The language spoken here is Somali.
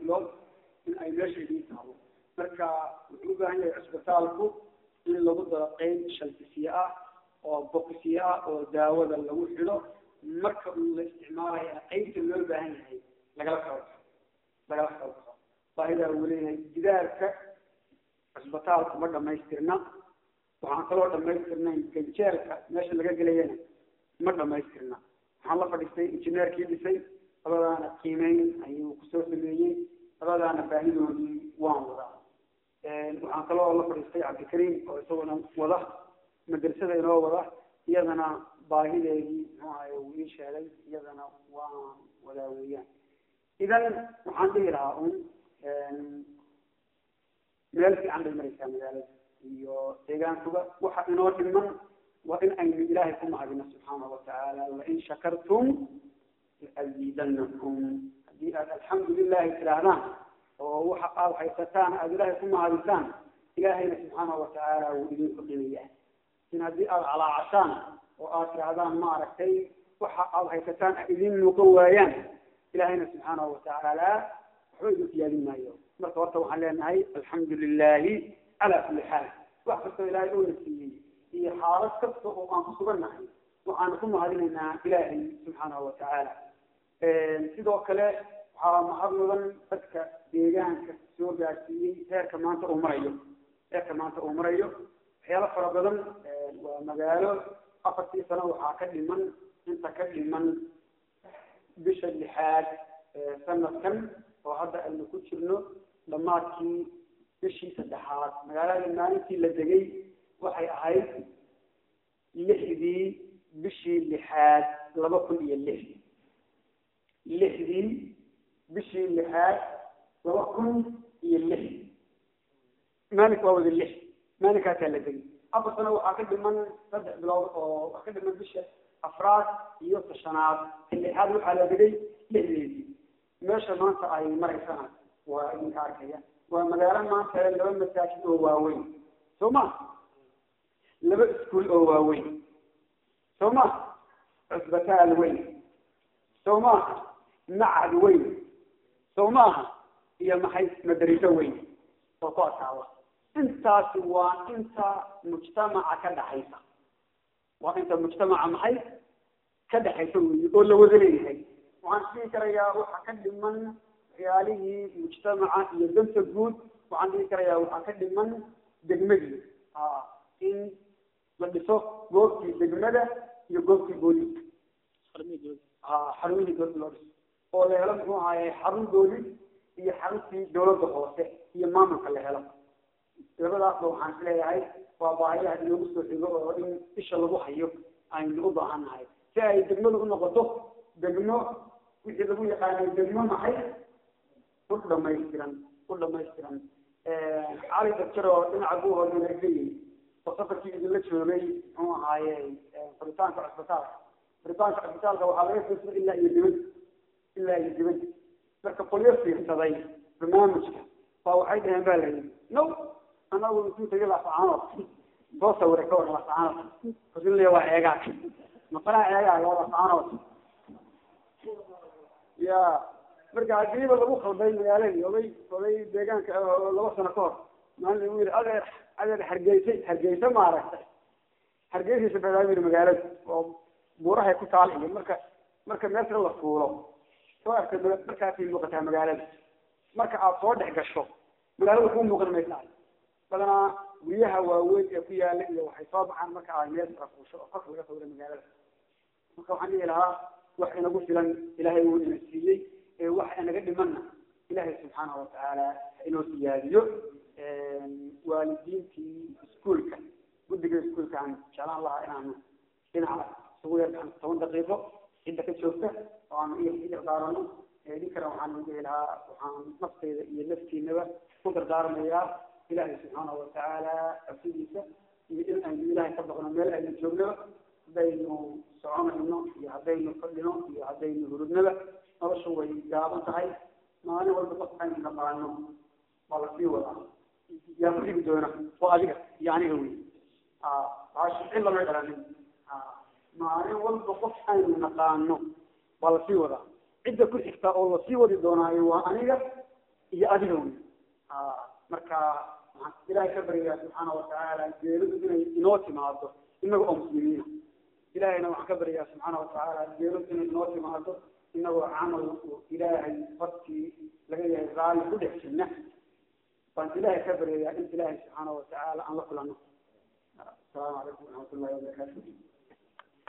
bilood in ay meesha idiin taalo marka wuxuu u baahan yahay cisbitaalku in lagu daro qeyb shalbisiye ah oo bokisiye ah oo daawada lagu xidho marka uu la isticmaalaya qeybta loo baahan yahay lagala kala baxo lagala kala baxo baahidaa uu leeyahay gidaarka cisbitaalku ma dhamaystirna waxaan kaloo dhamaystirnayn ganjeelka meesha laga gelayana ma dhamaystirna waxaan la fadhiistay injineerkii dhisay labadaana qiimeyn ayuu kusoo sameeyey labadaana baahidoodii waan wadaa waxaan kaloo la fadhiistay cabdikariim oo isaguna wada madrasada inoo wada iyadana baahideedii muxuu ahay uu ii sheegay iyadana waan wadaa weeyaan idan waxaan dhihi lahaa un meel fiican bay maraysaa magaalada iyo deegaankuba waxa inoo dhiman waa in aynu ilaahay ku mahadino subxaanahu watacaala lain shakartum laaziidanakum haddii aad alxamdu lilahi tidhaahdaan oo waxa aada haysataan aada ilaahay ku mahadisaan ilaahayna subxaanahu watacaala wuu idin kordhinaya in haddii aada calaacashaan oo aad tidhaahdaan maaragtay waxa aada haysataan idin muuqan waayaan ilaahayna subxaanahu watacaala waxba idin siyaadin maayo marka horta waxaan leenahay alxamdu lilahi calaa kulli xaal wax kastoo ilaahay oona siiyey iyo xaalad kasta oo aan kusugannahay waxaanu ku mahadinaynaa ilaahay subxaanahu watacaala sidoo kale waxaa mahad mudan dadka deegaanka soo gaarsiiyey heerka maanta uu marayo heerka maanta uu marayo waxyaalo fara badan waa magaalo afartii sano waxaa ka dhiman inta ka dhiman bisha lixaad sanadkan oo hadda aynu ku jirno dhammaadkii bishii saddexaad magaalada maalintii la degay waxay ahayd lixdii bishii lixaad laba kun iyo lix lixdii bishii lixaad laba kun iyo lix maalink waa wada lix maalinkaasaa la degay afar sano waxaa ka dhiman saddex bilood oo waxaa ka dhiman bisha afraad iyo tashanaad lixaad waxaa la degay lixdeedii meesha maanta ay maraysana waa idinka arkaya waa magaalo maanta laba masaajid oo waaweyn soo ma laba iskuol oo waaweyn soo ma cusbitaal weyn soo maaha macad weyn soo maaha iyo maxay madariso weyn oo ku adkaada intaasi waa inta mujtamaca ka dhaxaysa waa inta mujtamaca maxay ka dhaxaysa wey oo la wada leeyahay waxaan dhihi karayaa waxa ka dhiman waxyaalihii mujtamaca iyo danta guud waxaan dhihi karayaa waxaa ka dhiman degmadii in la dhiso goobtii degmada iyo goobtii booliska xarumihii dowladda loo dhiso oo la helo muxuu ahaye xarun boolis iyo xaruntii dawladda hoose iyo maamulka la helo labadaasba waxaan isleeyahay waa baahiyaha inoogu soo xigo oo in isha lagu hayo aynu u baahan nahay si ay degmadu unoqoto degmo wixii lagu yaqaanay degmo maxay u dhamaystiran u dhamaystiran cali dakjar oo dhinaca guhooda lageeyey oo safarkii idinla joogay muxuu ahaaye furitaanka cusbitaalka furitaanka cusbitaalka waxaa laga fiirsada ilaa iyo dibad ilaa iyo dibad marka qolyo fiirsaday barnaamijka baa waxay dhaheen ba layihi no anagu intuu tagay laascaanood soo sawira ka war laascaanood kasin le waa eegaag maqanaa eegaag waa laascaanood ya marka hadiiba lagu khalday magaaladii oday oday deegaanka laba sano ka hor maalin lagu yiri adeer adeer hargeysa hargeysa maaragtay hargeysaysa badaa yiri magaalada oo buurahay ku taal iyo marka marka meesha la fuulo soo arkay markaasay muuqataa magaalada marka aad soo dhex gasho magaalada kuu muuqan maysaa badanaa guryaha waaweyn ee ku yaala iyo waxay soo baxaan marka ay meel sara fuusho oo korka laga sawira magaalada marka waxaan dhihi lahaa wax inagu filan ilaahay wuu ina siiyey ee wax inaga dhimanna ilaahay subxaanahu watacaala ha inoo siyaadiyo waalidiintii iskuolka guddiga iskuolka aan jeclaan lahaa inaanu dhinaca isugu yarkaan toban daqiiqo cidda ka joogta oo aanu iyo i dardaarano idinkana waxaan dhihi lahaa waxaan nafteyda iyo naftiinaba ku dardaarmayaa ilaahay subxaanahu watacaala cabsidiisa iyo in aynu ilaahay ka baqno meel aynu joogno haddaynu soconayno iyo haddaynu fadhino iyo haddaynu hurudnaba nolosha way gaaban tahay maalin walba qof aynu naqaano waa lasii wadaa yaa ku dhigi doona waa adiga iyo aniga wey cid lama dhalanin maalin walba qof aynu naqaano waa lasii wadaa cidda ku xigta oo lasii wadi doonaayo waa aniga iyo adiga wey marka waxaan ilaahay ka baryayaa subxaana watacaala geeridu inay inoo timaado inaga oo muslimiina ilaahayna waxaan ka baryayaa subxaana watacaala geeridu inay inoo timaado inagoo camal ilaahay hortii laga yahay raalli ku dhex jirna baan ilaahay ka baryayaa in ilaahay subxaana watacaala aan la kulano asalaamu calaykum waraxmat ullahi wabarakaatu